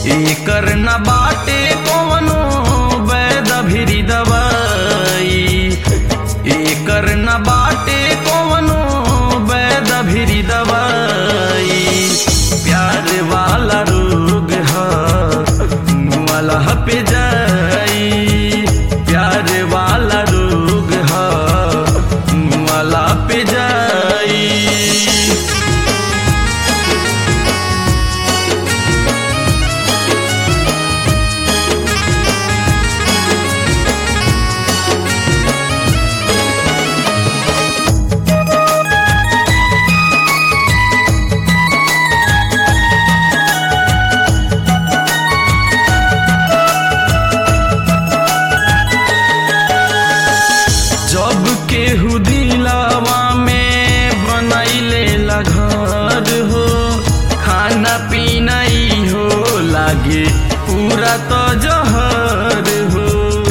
एकर न बाटे कवनो वैद भिरी दवाई एकर न बाटे कवनो वैद भिरी दवाई प्यार वाला रोग ह मुआला पे जाई प्यार वाला रोग ह मुआला पे जाई जब केहू दिलावा में बनैले ला घर हो खाना पीना ई हो लागे पूरा तो जहर हो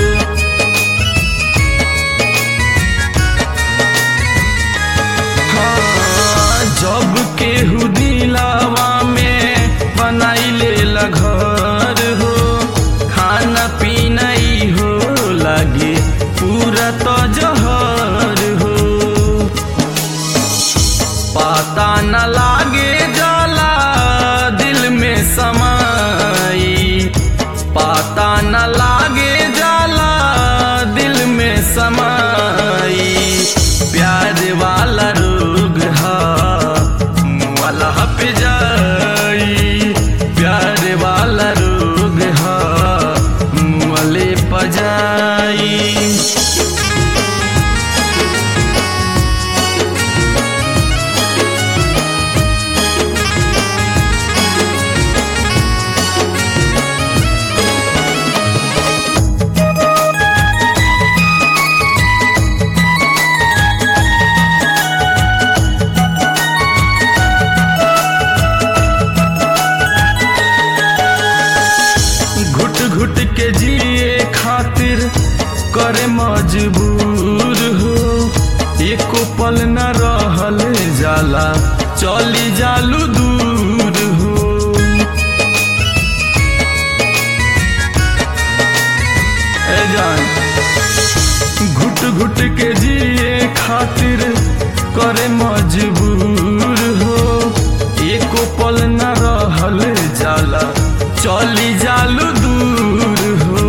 हाँ, जब केहू दिलावा में बनैले ला घर हो खाना पीना ई हो लागे पूरा तो जहर हो पता न लागे जाला दिल में समाई पता न लागे जाला दिल में समाई प्यार वाला रोग हा वाला पे जाई प्यार वाला रोग हा मुअले पजाई घुट घुट के जिए खातिर करे मजबूर हो एको पल न रहल जाला चली जालू दूर हो ए जान घुट घुट के जिए खातिर करे मजबूर हो एको पल न रहल जाला चली जालू दूर हो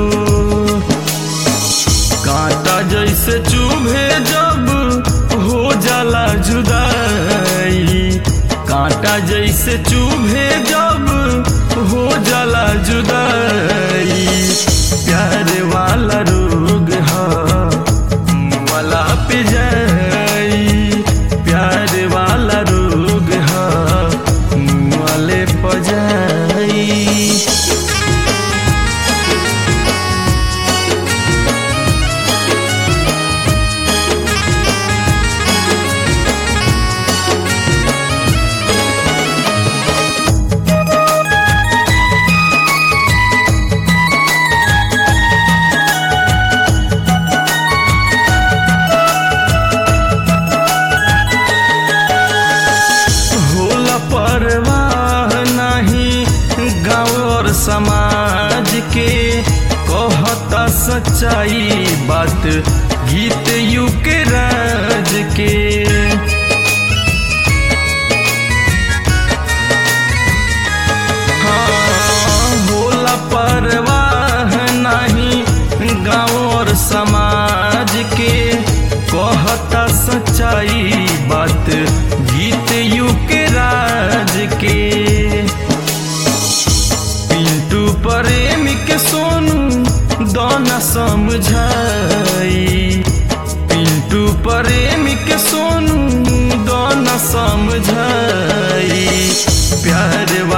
कांटा जैसे चुभे जब हो जाला जुदाई कांटा जैसे चुभे जब हो जाला जुदाई प्यार वाला रोग हा वाला पे जाई प्यार वाला रोग हा वाले पजाई होला परवाह नहीं गाँव और समाज के कहता सच्चाई बात गीत यू के राज के हाँ, होला परवाह नहीं गाँव और समाज के कहता सच्चाई बात गीत यू के राज के पिंटू प्रेमी के सोनू दोना समझाई पिंटू प्रेमी के सोनू दोना समझाई प्यार